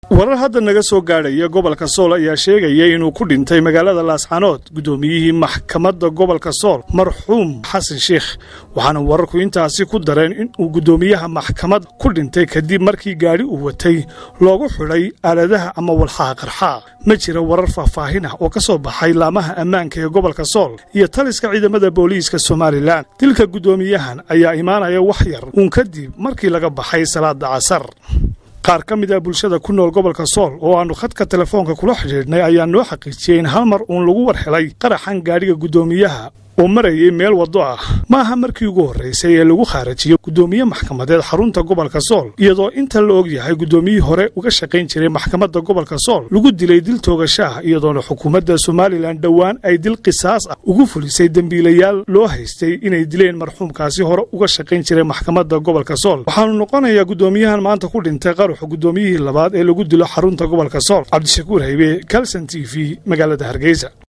warar hadda naga soo gaadhaya gobolka sool ayaa sheegaya inuu ku dhintay magaalada laascanood guddoomiyihii maxkamadda gobolka sool marxuum xasan sheikh waxaana wararku intaasi ku dareen inuu guddoomiyaha maxkamad ku dhintay kadib markii gaadhi uu watay loogu xidhay aaladaha ama walxaha qarxaa ma jira warar faahfaahin ah oo ka soo baxay laamaha ammaanka ee gobolka sool iyo taliska ciidamada booliiska somalilan dilka guddoomiyahan ayaa imaanaya wax yar uun kadib markii laga baxay salaada casar qaar ka mid ah bulshada ku nool gobolka sool oo aannu khadka telefoonka kula xidhiidhnay ayaa noo xaqiijiyey in hal mar uun lagu war helay qaraxan gaadhiga guddoomiyaha oo marayay meel waddo ah ma aha markii ugu horraysay ee lagu khaarajiyo guddoomiye maxkamadeed xarunta gobolka sool iyadoo inta la og yahay guddoomiyihii hore uga shaqayn jiray maxkamadda gobolka sool lagu dilay dil toogasho ah iyadoona xukuumadda somalilan dhowaan ay dil qisaas ah ugu fulisay dembiilayaal loo haystay inay dileen marxuumkaasi hore uga shaqayn jiray maxkamadda gobolka sool waxaanu noqonayaa guddoomiyahan maanta ku dhintay qaruxa guddoomiyihii labaad ee lagu dilo xarunta gobolka sool cabdishakuur haybe kalson t v magaalada hargeysa